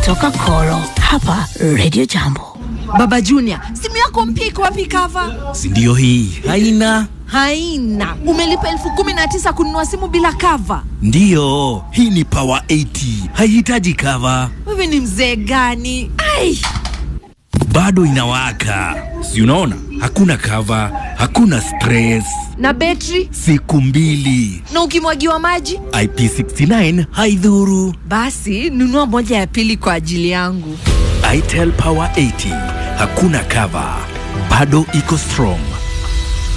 kutoka Koro hapa Radio Jambo. Baba Junior, simu yako mpya iko wapi cover? si ndio hii haina Haina. Umelipa elfu kumi na tisa kununua simu bila cover. ndiyo hii ni power 80 haihitaji cover Wewe ni mzee gani? Ai, bado inawaka si unaona hakuna cover hakuna stress na betri siku mbili na ukimwagiwa maji ip69 haidhuru basi nunua moja ya pili kwa ajili yangu. itel power 80 hakuna cover bado iko strong